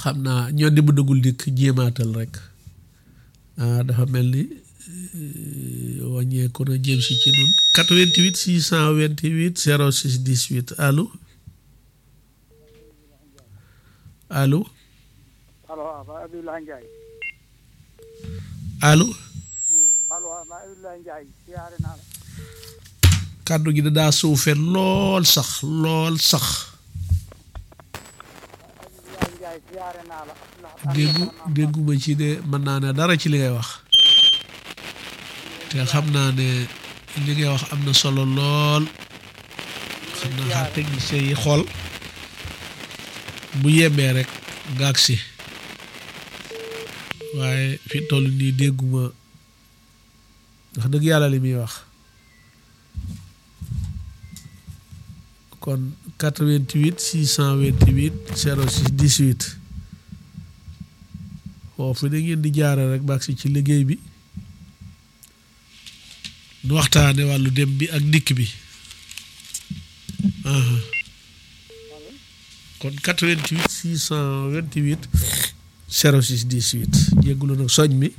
xam naa ñoo di bu dugul dikk jéemaatal rek ah dafa mel ni wàññeeku na jëm si ci nun 88 628 06 18 allo allo allo waaw Baye Abdoulaye Ndiaye allo allo waaw Baye Abdoulaye Ndiaye siyaare naa la kàddu gi da daa suufe lool sax lool sax Abdoulaye Ndiaye siyaare naa la déggu dégguma ci de mën naa ne dara ci li ngay wax te xam naa ne li ngay wax am na solo lool xam naa xaar technicien yi xool bu yembee rek gaag si waaye fi toll nii dégguma wax dëgg yàlla li muy wax kon 88 628 06 18 foofu da ngeen di jaare rek baag si ci liggéey bi nu waxtaane wàllu dem bi ak dikk bi aha kon 88 628 06 18 jéggulu nag soñ mi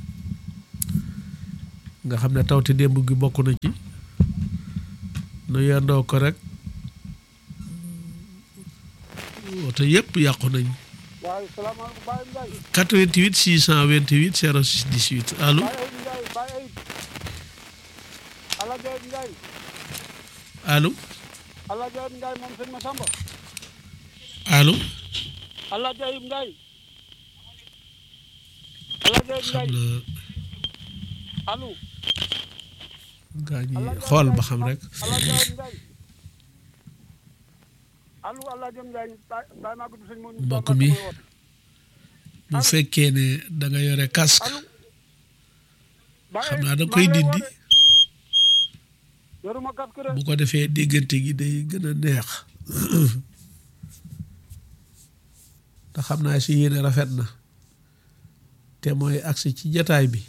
nga xam ne tawte démb gi bokk na ci nu yendoo ko rek woto yëpp yàqu nañ waaw salaamaaleykum Baye Ndiaye 88 628 06 18 allo Baye Ayib Ndiaye Baye Ayib Alaaji Ayib Ndiaye allo Alaaji Ayib Ndiaye moom sëñ Massamba allo Alaaji Ayib Ndiaye Alaaji Ayib xam Ndiaye na allo gaa ñi Alaaji Ayib xool ba Ndiaye, xam rek Alaaji Ayib Ndiaye allo Alaaji Ayib Ndiaye Baye Baye Maguette sëñ Mourou Mbokk Mbacke mi. mooy woote. bu fekkee ne da nga yore casque allo Baye xam Ayib, naa da maa koy ngi lay dindi woote. yoruma casque de bu ko defee diggante gi day gën a neex te xam naa si yéene rafet na te mooy agsi ci jataay bi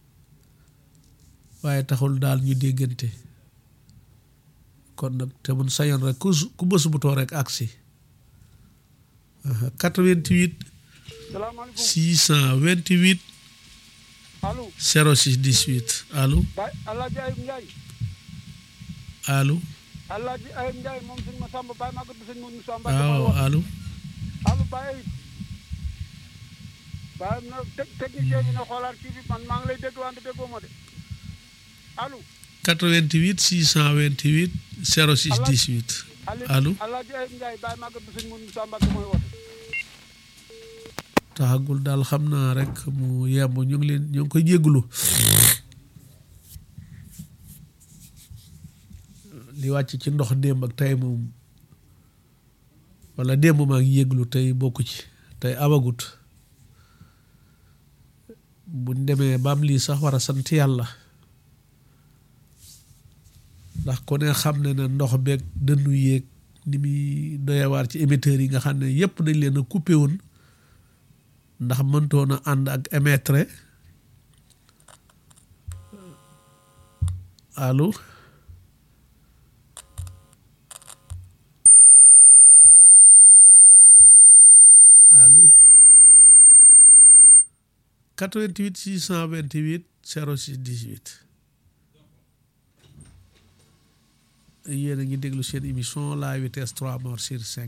waaye taxul daal ñu déggante kon nag te mun sañoon rek ku su- ku bës bu too rek agsi aha 88 salaamaaleykum 628 allo 06 18 allo Baye Alaaji Ayib Ndiaye allo Alaaji Ayib Ndiaye moom sëñ Massamba Baye Maguette sëñ Mourou Moussa Mbacke mooy waaw woote. allo allo Baye Ayib Baye na te technicien bi na xoolaat kii bi man maa ngi lay dégg wante déggoo ma de allo 88 628 06 18 Ali Allo. Alaaji Ayib Ndiaye Baye Maguette sëñ Mourou Moussa Mbacke mooy woote taxagul daal xam naa rek mu yemb ñu ngi leen ñu ngi koy jégglu li wàcc ci ndox démb ak tey moom wala démb maa ngi yéglu tey bokku ci tey amagut buñ demee ba am lii sax war a sant yàlla ndax ku ne xam ne ne ndox beeg dënnu yéeg ni muy doyewaar ci émetteurs yi nga xam ne yépp dañ leen a coupé woon ndax mëntoon a ànd ak émettre allo allo 88 628 06 18 yéen a ngi déglu seen émission la vitesse 3 morts sur 5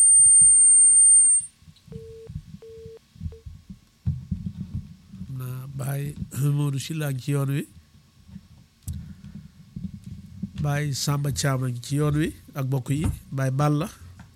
na Baye Modou Sylla ngi ci yoon wi Baye Samba Thiam a ngi ci yoon wi ak bokk yi Baye Balla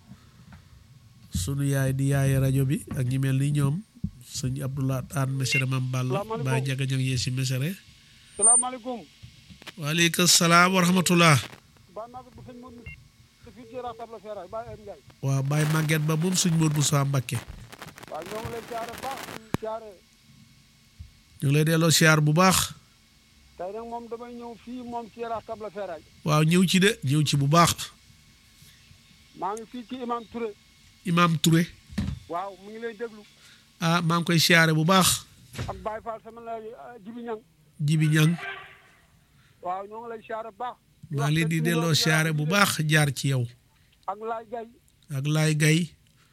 sunu yaay di yaaye rajo bi ak ñi mel ni ñoom sëñ Abdoulaye Anne Mesere Mam Balla Salaamaaleykum. Baye Jaga Ñang yee si Mesere salaamaaleykum waaleykum salaam wa rahmatullah Baye Maguette sëñ Mourou Moussa fii ci Raxab la Feeraay Baye Ayib Ndiaye waaw Baye Maguette ba moom suñ Modou Moussa Mbakke waaw ñoo ngi lay siyaare baax di siyaare ñu ngi lay delloo siyaar bu baax tey nag moom damay ñëw fii moom ci Raxab la Feeraay waaw ñëw ci de ñëw ci bu baax maa ngi fii ci Imam Touré Imam Touré waaw mu ngi lay déglu ah maa ngi koy siyaare bu baax ak Baye Fall sama la Jibi Ñang Jibi Ñang waaw ñoo ngi lay siyaare bu baax maa ngi leen di delloo siyaare bu baax jaar ci yow ak Laay Gay ak Laay Gay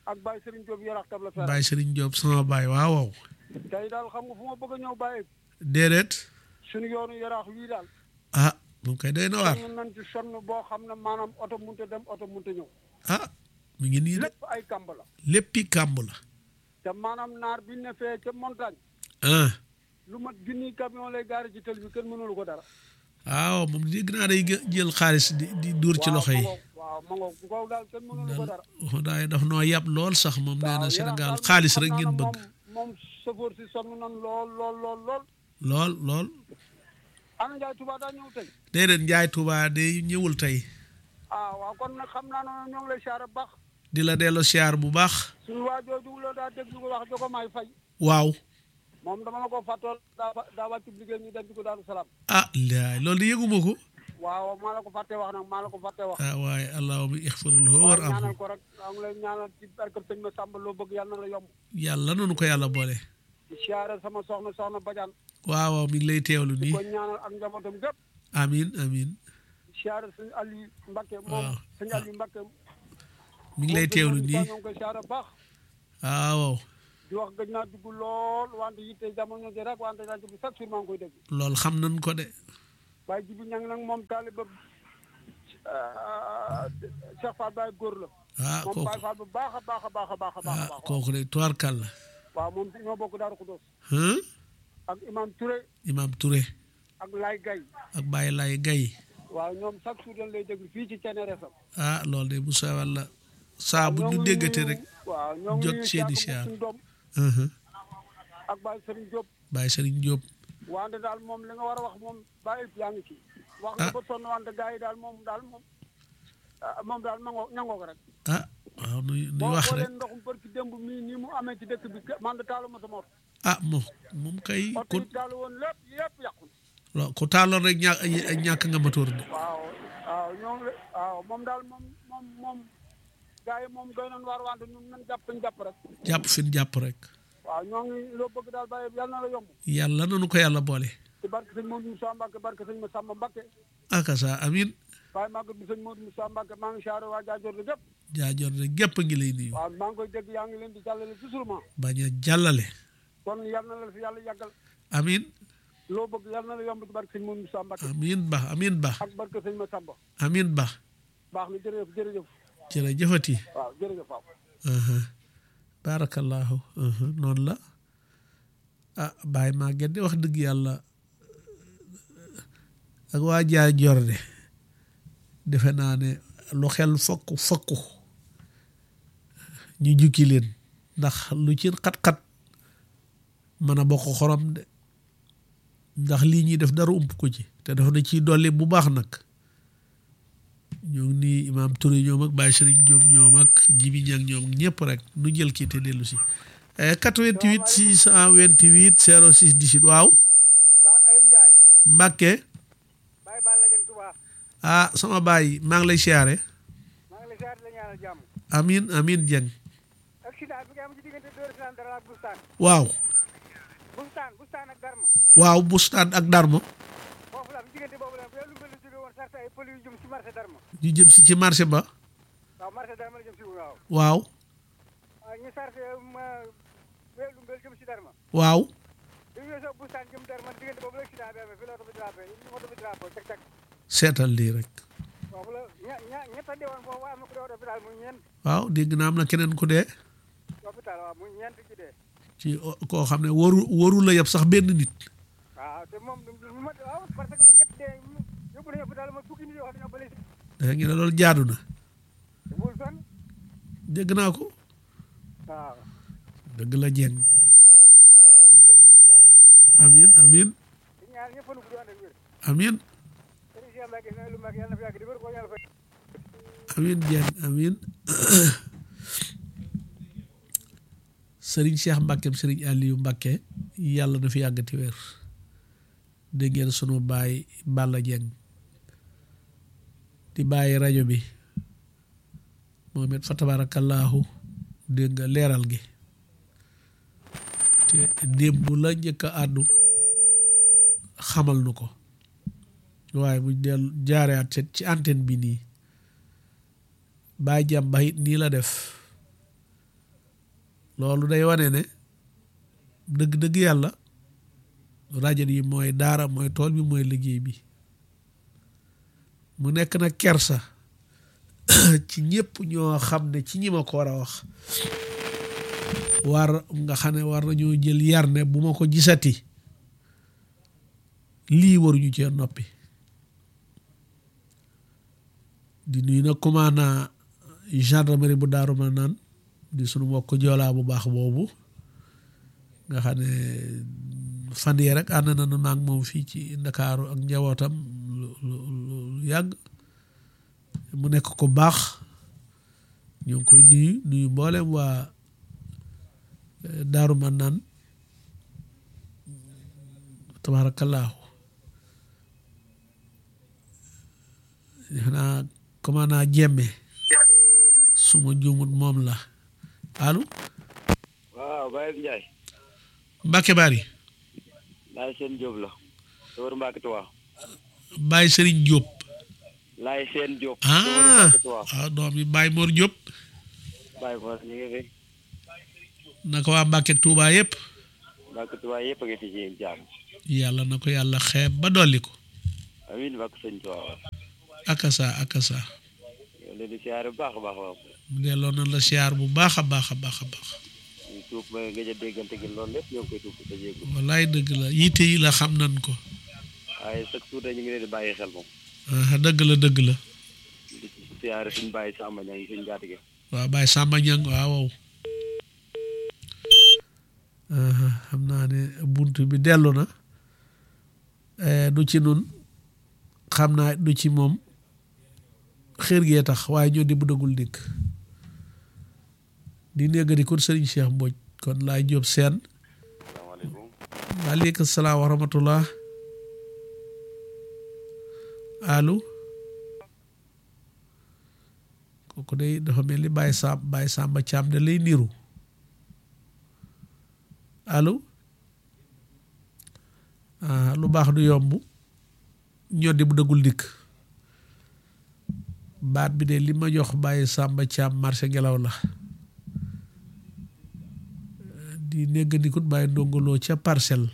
ak Baye Serigne Diop yarax tab la fer Baye Serigne Diop sama baay waaw waaw tey daal xam nga fu ma bëgg a ñëw Baye déedéet suñu yoonu yaraax wii daal ah moom kay doy na waar sonn nañ ci sonn boo xam ne maanaam oto munte dem oto munte ñëw ah mu ngi nii de lépp ay kamb la léppi kàmb la te maanaam naar bi ne fee ca montagne ah lu mat junniy camion lay gaari ci tël bi kenn mënulu ko dara waaw moom dégg naa day gë- jël xaalis di di dóor ci loxo yi waaw ma ngoog bu ko daal kenn mënulu ko dara daal daay daf noo yàpp lool sax moom nee na waaw Sénégal Yaraax daal xaalis xam rek naa ngeen ne bëgg moom moom chauffeur si sonn nan lool lool lool lool lool lool ana Njaay Tuubaa daa ñëw tey déedéet Njaay Tuubaa de ñëwul tey ah waaw kon nag xam naa ne ñoo ngi lay siyaare baax di la delloo siyaar bu baax suñu waa jooju la daa déglu ko wax joko may fay waaw moom dama la ko fàttool daa daa wàcc liggéey ñu denc ko Daaru Salaam ah laay loolu de yëguma ko waaw maa la ko fàttee wax nag maa la ko fàttee wax ah waaye allahuma ixfir lahu waaw war am ñaanal ko rek maa ngi lay ñaanal ci barke sëñ ma sàmba loo bëgg yàlla na la yomb yàlla nanu ko yàlla boole di siyaare sama soxna soxna Badiane waaw waaw mi ngi lay teewlu di nii ko ñaanal ak njabootam gépp amin amin di siyaare sëñ Aliou Mbakke moom waaw. sëñ Aliou Mbakke mi ngi lay teewlu nii ñoo ngi koy siyaare baax waaw di wax gëj naa dugg lool wante yitte jamono ji rek wante rajo bi chaque jour maa ngi koy dégg loolu xam nañ ko de waaye jibi ñang nag moom taaliba Cheikh Fall Baye góor la ah moom kooku Baye Fall bu baax a baax a baax a baax a baax a ah baax kooku de tuwaarkal la waaw moom ñoo bokk Daaru Xudoos ah ak Imam Touré Imam Touré ak Lay Gay ak Baye Lay Gay waaw ñoom chaque jour dañ lay déglu fii ci CNRS am ah loolu de bu sawal la saa bu ñu déggate rek waaw ñoo ngi jot nuyu seeni Thiaka siyaar. suñu doom uh-huh. ak Baye Serigne Diop Baye Serigne Diop wante daal moom li nga war a wax moom Baye yaa ngi ci wax nga ba sonn wante gars yi daal moom daal moom ah, moom daal mangoo ñangoo ko rek ah waaw nuy nuy boo wax xoolee rek ndoxum bërki démb mii nii mu amee ci dëkk bi ke- man de taalu ma sama oto ah moom moom kay oto ku yi taalu woon lépp yëpp yàqu lo- ku taaloon rek ñàkk ñàkk nga motoor de waaw waaw ñoo ngi waaw moom daal moom moom moom gars yi moom doy nañ waar wante ñun nañ jàpp ñu jàpp rek jàpp fi ñu jàpp rek waaw ñoo ngi loo bëgg daal bàyyi yàlla na la yomb yàlla nanu ko yàlla boole ci barke sëñ Modou Moussa Mbacke barke sëñ Massamba Mbacke akasa amin waaye maa ngi sëñ Modou Moussa Mbacke maa ngi siyaare waa Jaajoor di gépp jaajoor rek gépp ngi lay nuyu waaw maa ngi koy dégg yaa ngi leen di jàllale toujours ma bañ a jàllale kon yàlla na la fi yàlla yàggal amin loo bëgg yàlla na la yomb ci barke sëñ Modou Moussa Mbacke amin ba amin ba ak barke sëñ Massamba amin ba baax na jërëjëf jërëjëf jërëjëfati waaw jërëjëf waaw aha barakallahu aha noonu la ah Baye Maguette de wax dëgg yàlla ak waa jaay jor de defe naa ne lu xel fokk fokku ñu jukki leen ndax lu ci xat-xat mën a bokk xorom de ndax lii ñuy def dara ump ko ci te dafa na ciy dolli bu baax nag ñoo ngi nii imaam Touré ñoom ak Baye Serigne Diop ñoom ak Jibi Ñang ñoom ñëpp rek nu jël kii te dellu si 88 628 06 18 waaw ba ay Njaay Mbàkke Baye Balla Dieng Touba ah sama baay maa ngi lay siyaare maa ngi lay siyaare la ñaanal jàmm amin amin Dieng accident bi nga am ci diggante Dóor Islam dara ak Bustaan waaw Bustaan Bustaan ak Darma waaw bustaan ak Darma foofu la am diggante boobu la lu mel ni jóge woon sarta ay pël yu jëm ci marché Darma ñu jëm si ci marché ba waaw marché Darma la jëm si waaw waaw waaw ñu sarté ma lu mel jëm si Darma waaw bi ñu weesoo Bustaan jëm Darma diggante boobu la accident bi amee fi la oto bi drapé oto bi drapé cak cak seetal lii rek foofu la ña ña ñett a deewoon foofu waaye am na ku dee hôpital muy ñeent waaw dégg naa am na keneen ku dee hôpital waaw muy ñeent ci dee ci o- koo xam ne waru waru la yeb sax benn nit waaw te moom lu ma waaw parce que ba ñett dee yóbbu nañu hôpital ma fukki nit yoo xam ne ñoo bële si dafa ngi ne loolu jaadu na te bul fenn dégg naa ko waaw dëgg la Dieng man siyaare ñëpp leen ñaanal jàmm amin amin di ñaan ñëpp fanu gudd ànd ak wér amin sëriñ Cheikh Mbacke ne lu mag yàlla na fi yàgg di wér ko yàlla fay amin Dieng amin sëriñ Cheikh Mbacke sëriñ Aliou Mbacke yàlla na fi yàggati wér dégg ngeen sunu baay Balla Dieng di bàyyi rajo bi moom it fa tabarakallahu dégg nga leeral gi te démb la njëkk a àddu xamal nu ko waaye buñ dellu jaareat ci ci antenne bi nii bàyyi jàmm ba it nii la def loolu day wane ne dëgg-dëgg yàlla rajo yi mooy daara mooy tool bi mooy liggéey bi mu nekk nag kersa ci ñëpp ñoo xam ne ci ñi ma ko war a wax war nga xam ne war nañoo jël yar ne bu ma ko gisati lii waruñu cee noppi di nuyu nag commandant gendarmerie bu daaru ma naan di sunu mbokk joolaa bu baax boobu nga xam ne fan yee rek ànd nañu maag moom fii ci ndakaaru ak njabootam lu lu yàgg mu nekk ko baax ñu ngi koy nuyu nuyu mboolem waa daaru ma naan tabaarakallaahu xanaa commandant jemme su ma juumut moom la allo waaw Baye Ndiaye. Mbacke Bari. Laay seen Diop la. Dóor Mbacke Tuwa. Baye Serigne Diop. Laay seen Diop. ah waaw doom yi Baye Mor Diop. Baye Mor ñu ngi fi. naka waa Mbacke Touba yëpp. Mbacke Tuwa yëpp a ngi fi ci jàmm. yàlla na ko yàlla xeeb ba dolli ko. amiin Mbacke sëñ Tuwa. akasa akasa. yow leen di siyaare bu baax a baax waaw. delloo na la siyaar bu baax a baax a baax a baax. ñu tuub ba gëj a déggante gi loolu lépp ñoo ngi koy tuub te jéegu. wallaay dëgg la yitte yi la xam nan ko. waaye chaque jour ñu ngi leen di bàyyi xel moom. ah dëgg la dëgg la. di siyaare suñu bàyyi Samba Niang suñu gàtt waaw Baye Samba Niang waaw waaw. xam naa ne bunt bi dellu na. du ci nun xam naa du ci moom xër gee tax waaye ñoo di bu dëggul dikk di négga di kon sëriñ Cheikh Mbodj kon laay jóob seen salaamaaleykum. waaleykum salaam wa rahmatullah allo kooku day dafa mel ni Baye Sam Baye Samba Thiam da lay niru allo ah lu baax du yomb ñoddi bu dëggul dikk baat bi de li ma jox Baye Samba Thiam marché ngelaw la di néggandikut Baye ndongoloo ca parcelle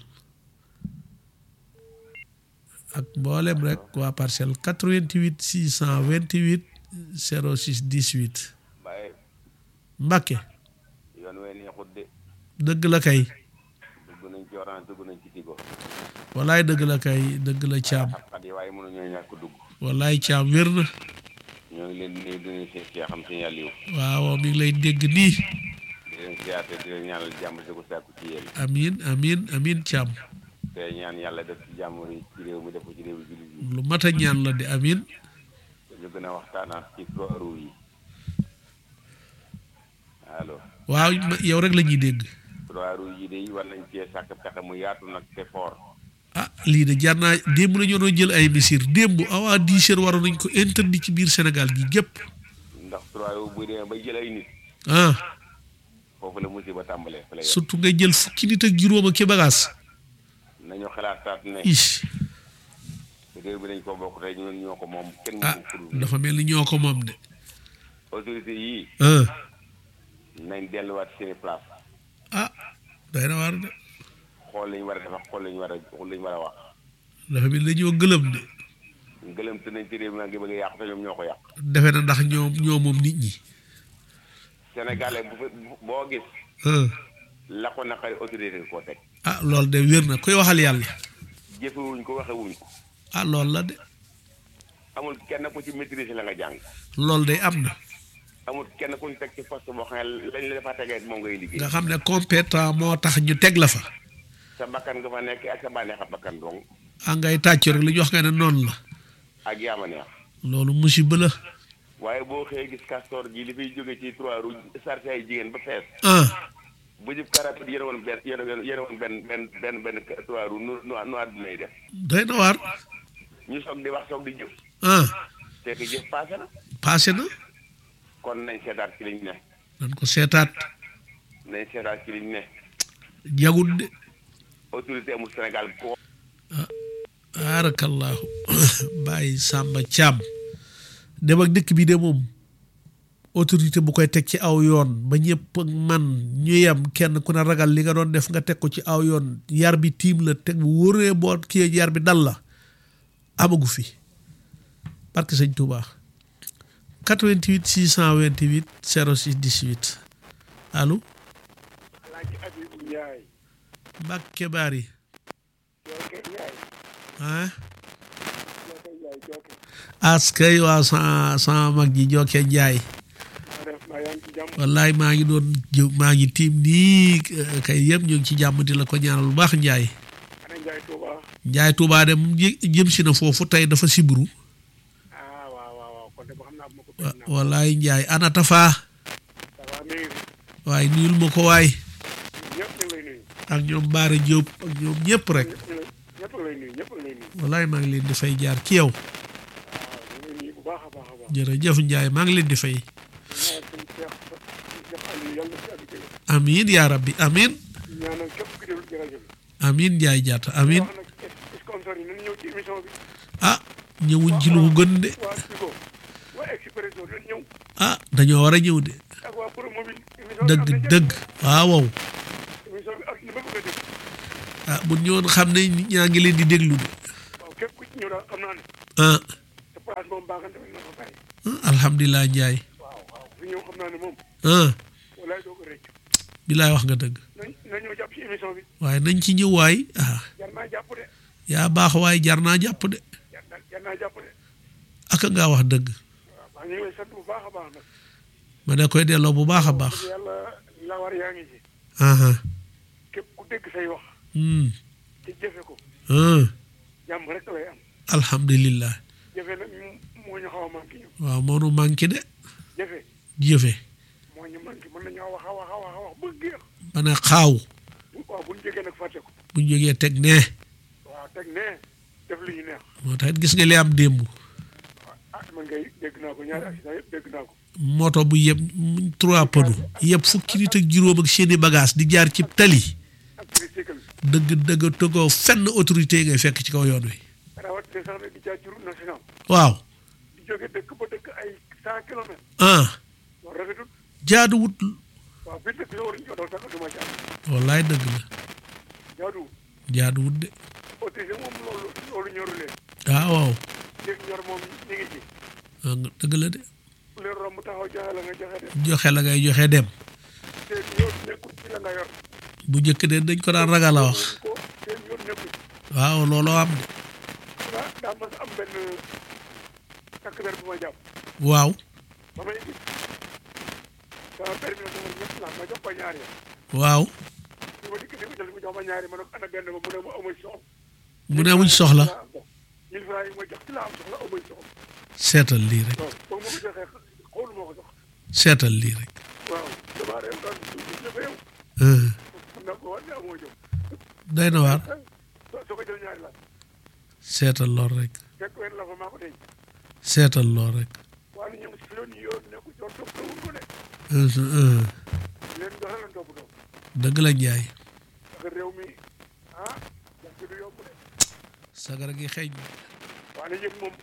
ak mboolem rek waa parcelle 88 628 06 18 Baye Mbàkke yoon wee neexut de dëgg la kay dugg nañ ci orange dugg nañ ci tigo. wallaay dëgg la kay dëgg la caam xat yi waaye mënuñoo ñàkk dugg. wallaay caam wér na ñoo ngi leen di nuyu di leen seet see xam si yàlla yiw waaw mi ngi lay dégg nii di leen siyaate di leen ñaanal jàmm di ko sàkku ci yéen amin amin amin caam te ñaan yàlla def ci jàmm ci réew mi def ko ci réew jullit yi lu mat a ñaan la de amin ñu gën a waxtaanaat ci trois roues yi allo waaw ma- yow rek la ñuy dégg trois roues yi de war nañ cee sàkk pexe mu yaatu nag te fort ah lii de jar naa démb la ñu doon jël ay misir démb awaa dix heures waroon nañ ko interdit ci biir Sénégal gi gépp ndax trois roues bu demee bay jël ay nit ah foofu la musiba tàmbalee fa la yem surtout nga jël fukki nit ak juróom ak ki bagaas nañu xalaataat ne ish réew bi dañ ko bokk tey ñun ñoo ko moom kenn ah mënu ko dul dafa mel ni ñoo ko moom de autorité yii ah nañ delluwaat seeni place ah day na waar de xool lañu war a def ak xool lañu war a xool lañu war a wax dafa mel ni dañoo gëlëm de gëlëm te nañ ci réew mi nag ngi bëgg a yàqu te ñoom ñoo ko yàq defe na ndax ñoom ñoo moom nit ñi sénégalais bu fa boo gis ah la ko naqari autorité koo teg ah loolu de wér na koy waxal yàlla jëfewuñ ko waxewuñ ko ah loolu la de amul kenn ku ci maîtriser la nga jàng loolu de am na amul kenn ku ñu teg ci poste boo xam ne lañ la dafa tegee moom ngay liggéey nga xam ne compétent moo tax ñu teg la fa sa bakkan nga fa nekk ak sa bànneex a bakkan dong ah ngay tàccu rek li ñu wax nga ne noonu la ak yaama neex loolu musiba la waaye boo xëyee gis castor gi li fiy jóge ci trois roues sarte ay jigéen ba fees ah bu jub karapit yéen woon benn yéen woon yéen woon benn benn benn benn trois roues nu nu nu àdduna yi def doy na waar ñu soog di wax soog di jëf ah te que jëf passé na passé na kon nañ seetaat ci liñ ne nan ko seetaat nañ seetaat ci liñ ne jagut de autorité amul Sénégal ko barakallahu bàyyi Samba Thiam dem ak dëkk bi de moom autorité bu koy teg ci aw yoon ba ñëpp man ñu yem kenn ku ne ragal li nga doon def nga teg ko ci aw yoon yar bi tiim la teg bu wóoree boo kii yar bi dal la amagu fi parce que sëñ Touba 88 628 06 18 allo Alaaji Abibu Njaay Mbàkke Baari Jooke Njaay ah Jooke Njaay Jooke askay waa sa sama mag ji Jooke Njaay maa def maa yaa ngi ci jàmm wallaay maa ngi doon jë maa ngi tiim nii kay yëpp ñu ngi ci jàmm di la ko ñaanal bu baax Njaay ana Njaay Tuuba Njaay Tuubaa de mu jë- jëm si na foofu tey dafa sibru ah waaw waaw waaw kon de ba xam naa bu ma ko wa- bëgg naa wallaay Njaay ana Tafa ça va mi ngi fi waaye nuyul ma ko waay ñëpp ñu ngi lay nuyu ak ñoom Baara Jóob ak ñoom ñëpp rek ñëpp ñu lay ñëpp a ngi lay nuyu ñëpp a ngi lay nuyu wallaay maa ngi leen di fay jaar ci yow waaw ñu ngi lay nuyu bu baax a baax a baax jërëjëf Njaay maa ngi leen di fay ñaanal suñu Cheikh suñu Cheikh Aliou yàlla na fi àgg jële amiin yaa rabbi amiin ñaanal képp ku déglu ci rajo bi amiin Njaay jaata amiin wax nag sponsor yi nañu ñëw ci émission bi ah ñëwuñ ci lu ko gën de waa Tigo waa Expresso dañ ñëw ah dañoo war a ñëw de ak waa Promobile émission bi am dëgg na njëriñ. dëgg waaw waaw émission bi ak li ma bëgg a dégg ah bu ñëwoon xam ne nit ñaa ngi leen di déglu de waaw képp ku ci ñëw daal xam naa ne ah sa place moom baaxante na fa bàyyi alhamdulilah Njaay waaw waaw fi ñëw xam naa ne moom ah walaay doo ko rëcc bilaay wax nga dëgg nañ na ñëw jàpp ci émission bi waaye nañ ci ñëw waay ah jar naa jàpp de yaa baax waaye jar naa jàpp de jar naa jar naa jàpp de aka ngaa wax dëgg waaw maa ngi lay sant bu baax a baax nag ma da koy delloo bu baax a baax dëgg yàlla la war yaa ngi ci aha képp ku dégg say wax hmm te jëfe ko ah jàmm rek lay am alhamdulillah jëfe nag ñu- moo ñu xaw a manqué ñu waaw moo nu manqué de jëfe jëfe moo ñu manqué mën nañoo wax a wax a wax a wax ba géex ba ne xaaw bu waaw bu ñu jógee nag fàtte ko buñ jógee teg ne waaw teg ne def li ñu neex moo tax it gis nga li am démb ah man ngay dégg naa ko ñaari accident yëpp dégg naa ko moto bu yëpp trois pneus yëpp fukki nit ak juróom ak seeni bagage di jaar ci tali ak tricycle dëgg dëgg tëggoo fenn autorité yi ngay fekk ci kaw yoon wi rawatina sax nag di jaar ci route nationale waaw di jóge dëkk ba dëkk ay cent kilomètres ah loolu rafetul jaaduwut waaw biir dëkk la waruñu ko daw sax duma jaar wallaay dëgg la jaaduwul jaaduwut de autorisé moom loolu loolu ñoru leen ah waaw dégg ñor moom ñu ngi ci ah, nga- dëgg la de ku leen romb taxaw joxe la nga joxe de joxe la ngay joxe dem seen yoon nekkul ci la nga yor bu njëkk de dañ ko daan ragal a wax ko seen yoon nekkul ci waaw looloo am de daa daa mas am benn takk der bu ma jàpp waaw ba may gis sama permis la sama ñett la ma jox ko ñaari ya waaw bi ma dikk di ko jël mu jox ma ñaari ma ne ko ana benn ba mu ne ma amuñ soxla mu ne amuñ soxla mille francs yi ma jox ci la am soxla amuñ soxla seetal lii rek waaw boobu ma ko joxee xoolu ma ko jox seetal lii rek waaw damaa réew daal du dafa yow ah, xam naa ko war ne amoo jox doy na waar soo soo ko jël ñaari la seetal lool rek fekk weer la fa maa ko denc seetal lool rek waaye ñoom si loon yi yoon nekku coon topp tawul ko de ah, ah, leen joxe lan topp topp dëgg la njaay parce que réew mi ah jàpp ci du yomb de sagara gi xeeñ waaye yëpp moom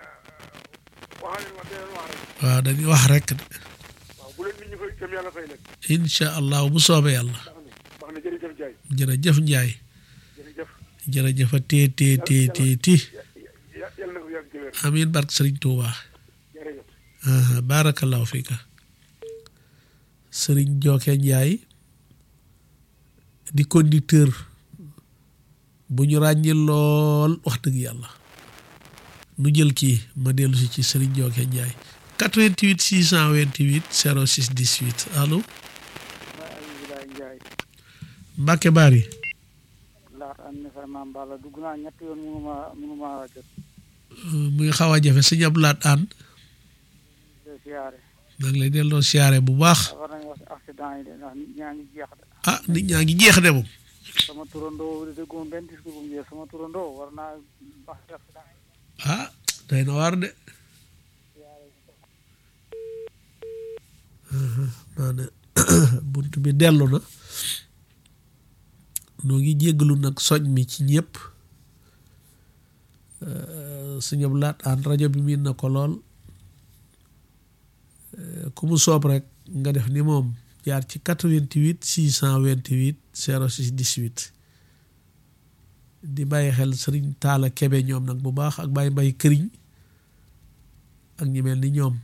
waxaa leen wax dee leen wax rek waaw dañuy wax rek de waaw bu leen nit ñi fay itam yàlla fay leen incha allahu bu soobee yàlla baax na baax na jërëjëf Ndiaye jërëjëf njaay jërëjëf jërëjëf a tee tee tee tee ti ya- yàlla na ko yàgg ci wér amiin barke sëriñ Tuuba jërëjëf ah, barakallahu fiika sëriñ Jooke Njaay di conducteur bu ñu ràññi lool wax dëgg yàlla nu jël kii ma dellu si ci sëriñ Jooke Njaay 88 628 06 18 allo waaye Abdoulaye Ndiaye Mbacke Bari laat am ne vraiment Balla dugg naa ñetti yoon mënu ma mënu ma jot muy xaw a jafe sëñ Abdou Lahat Anne de siyaare maa ngi lay delloo siyaare bu baax war nañu wax si accident yi de ndax nit ñaa ngi jeex de ah nit ñaa ngi jeex de moom sama turandoo de dégguma benn discours bu mu jeex sama turandoo war naa wax si accident yi ah day na waar de naa ne bunt bi dellu na noo ngi jéggalu nag soñ mi ci ñëpp sëñ Abdou Lahat Anne rajo bi miin na ko lool ku mu soob rek nga def ni moom jaar ci 88 628 06 18 di bàyyi xel sëriñ Taala Kebe ñoom nag bu baax ak bàyyi mbay këriñ ak ñi mel ni ñoom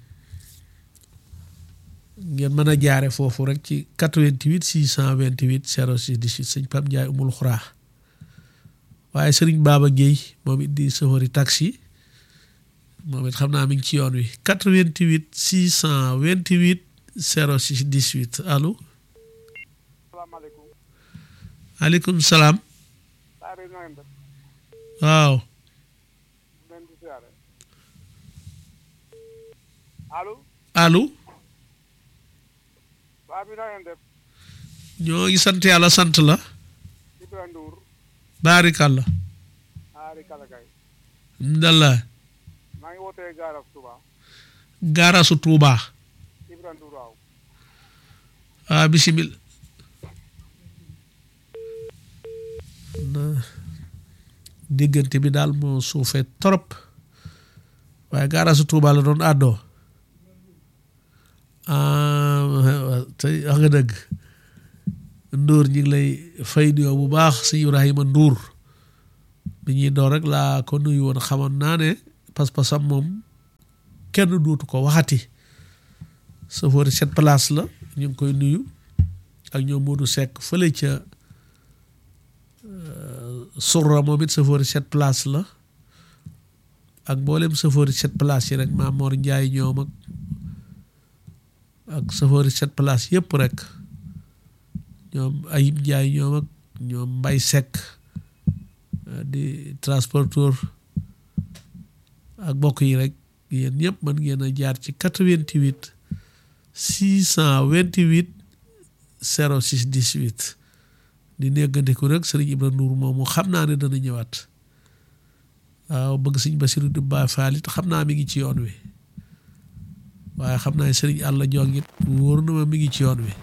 ngeen mën a jaare foofu rek ci 88 628 06 18 sëñ Pam Ndiaye umul xuraa waaye sëriñ Baba Guèye moom it di safari taxi moom it xam naa mi ngi ci yoon wi 88 628 06 18 allo salaamaaleykum aleykum salaam saa bi na ngeen def waaw leen di siyaare allo allo saa bi na ngeen def ñoo ngi sant yàlla sant la Ibra Ndour baarikàlla aari kalakay ndalla maa ngi wootee gaaraf Touba gaarasu Tuubaa Ibra Ndour waaw ah bisimil na diggante bi daal moo suufee trop waaye gaarasu Tuubaa la doon àddoo ah tey wax nga dëgg Ndour ñi ngi lay fay nuyoo bu baax si Ibrahima Ndour bi ñuy door rek laa ko nuyu woon xamoon naa ne pas-pasam moom kenn duutu ko waxati safari cette place la ñu ngi koy nuyu ak ñoom Modou Seck fële ca surra moom it safari cette place la ak mboolem safari cette place yi rek Maam Mor Njaay ñoom ak ak safari cette place yëpp rek ñoom Ayib Njaay ñoom ak ñoom Mbay Seck di transporteur ak mbokk yi rek yéen ñëpp mën ngeen a jaar ci 88 628 06 18 di néggandiku rek sëriñ Ibra Ndour moomu xam naa ne dana ñëwaat waaw bëgg sëñ Basiru di Baay Faal it xam naa mi ngi ci yoon wi waaye xam naa sëriñ Àlla Jong it wóor na ma mi ngi ci yoon wi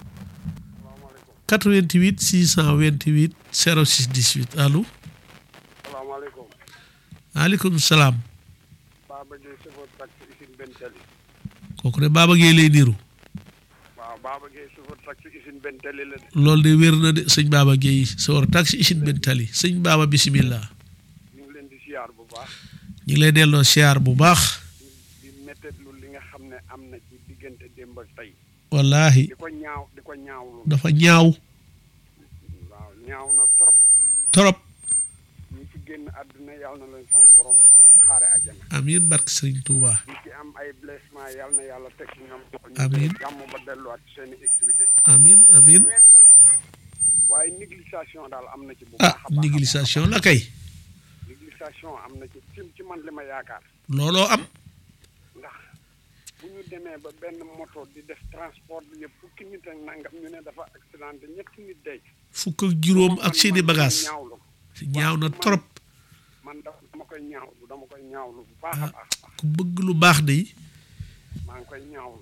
88 628 06 18 allo salaamaaleykum maaleykum salaam Baba Gueye chauffeur taxi usine Bentali kooku de Baba Gueye lay niru waaw Baba Gueye chauffeur taxi usine Bentali la de loolu de wér na de sëñ Baba Gueye sa war taxi usine benn tali sëñ Baba bisimilah ñu ngi leen di siyaar bu baax ñu ngi lay delloo siyaar bu baax di di méttetlu li nga xam ne am na ci diggante démb ak tey wallahi di ko ñaaw di ko ñaawlu dafa ñaaw waaw ñaaw na trop trop ñi ci génn àdduna yàlla na leen sama borom xaare ajana amiin barke sëriñ Touba ñi ci am ay blessement yàlla na yàlla teg ci ñoom loxo ñu Amiin. jël jàmm ba delluwaat ci seen i activité amiin amiin waaye négligation daal am na ci bu ah baax a baax négligation la kay négligation am na ci ci ci man li ma yaakaar looloo am ndax bu ñu demee ba benn moto di def transport bi yëpp fukki nit ak nangam ñu ne dafa accidenté ñetti nit day fukk ak juróom ak man- seeni man bagage ñaawlu ñaaw na trop man da- dama koy ñaawlu dama koy ñaawlu bu baax a Ah. baax a baax ku bëgg lu baax de maa ngi koy ñaawlu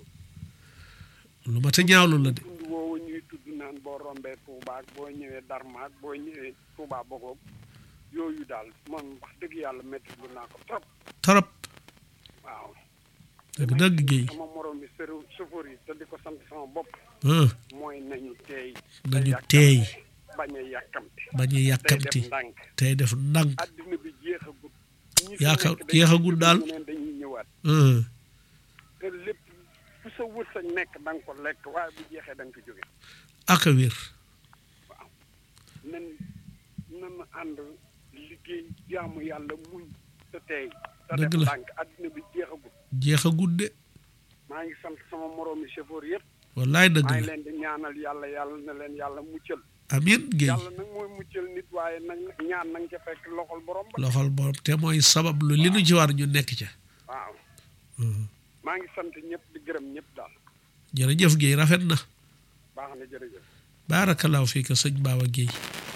lu ma ta ñaawlu la de tund woowu ñuy tudd naan boo rombee Touba ak boo ñëwee Darma ak boo ñëwee Touba Bogoog yooyu daal man wax dëgg yàlla métti lu naa ko trop trop waaw dëgg dëgg Guèye sama morom bi sëru chauffeur yi te di ko sant sama bopp ah mooy nañu teey nañu te teey yàkkamti, bañ a yàkkamti bañ a tey yàkkamti def ndànk tey def ndànk addina bi jeexagul ñi fi Yaaka- nekk dañuy jeexagul jóg daal. ñeneen dañuy ñëwaat ah te lépp fu sa wërsëg nekk da nga ko lekk waaye bu jeexee da nga ko jóge ak a wér waaw nan nan ànd liggéey jaamu yàlla muñ te tey te def Dëgg la. ndànk addina bi jeexagul jeexagut de maa ngi sant sama moroomi chauffeur yëpp wallaay dëgg maa ngi la leen di ñaanal yàlla yàlla na leen yàlla muccal amiin Guèye yàlla nag mooy muccal nit waaye nag ñaan nañ ca fekk loxol borom ba loxol borom te mooy sabab lu li nu ci war ñu nekk ca waaw maa ngi sant ñëpp di gërëm ñëpp daal jërëjëf Guèye rafet na baax na jërëjëf baarakallaahu fii ka sëñ Baba Guèye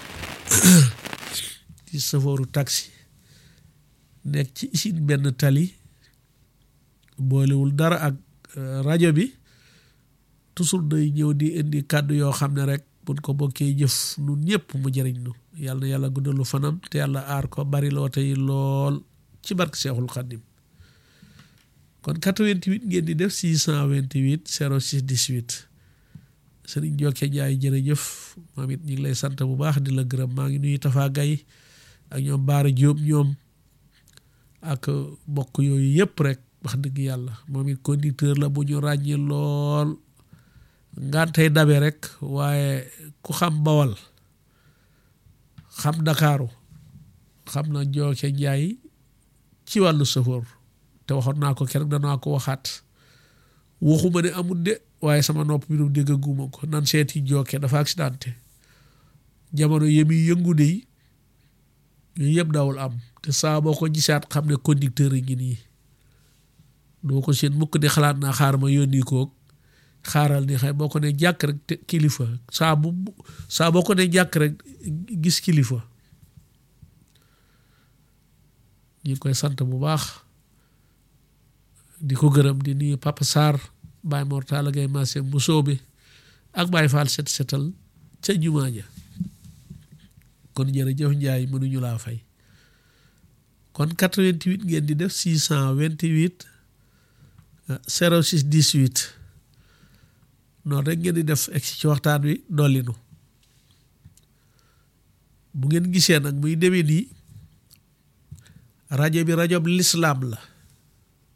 ci safooru taxi nekk ci usine benn tali boolewul dara ak euh, rajo bi toujours day ñëw di indi kàddu yoo xam ne rek buñ ko bokkee jëf nun ñëpp mu jëriñ nu yàlla na yàlla guddalu fanam te yàlla aar ko bari loo tey lool ci barke Seexul Xaddim kon 88 ngeen di def 628 06 18 sëriñ Jokke Njaay jërëjëf moom it ñu ngi lay sant bu baax di la gërëm maa ngi nuyu Tafa Gay ak ñoom Baara Jóob ñoom ak bokk yooyu yëpp rek wax dëgg yàlla moom it conducteur la bu ñu ràññee lool ngantey dabe rek waaye ku xam bawal xam Ndakaaru xam na Jokke Njaay ci wàllu sëfoor te waxoon naa ko keroog danaa ko waxaat waxuma ne amul de waaye sama nopp bi du dégg guma ko nan seeti Jokke dafa accidenté jamono yemi yëngu de yooyu yëpp dawul am te saa boo ko gisaat xam ne conducteur yi ngi nii doo ko seen mukk di xalaat naa xaar ma yónni koog xaaral ni xëy boo ko ne jàkk rek te kilifa saa bu saa boo ko ne jàkk rek gis kilifa ñu ngi koy sant bu baax di ko gërëm di nuyu Papa Sarr Baye Mortala Gay Massé bu soobe ak Baye Fall set setal ca jumaa ja kon jërëjëf Njaay mënuñu laa fay kon 88 ngeen di def 628 06 18 noonu rek ngeen di def egsi ci waxtaan wi dollinu bu ngeen gisee nag muy demee nii rajo bi rajo bi lislaam la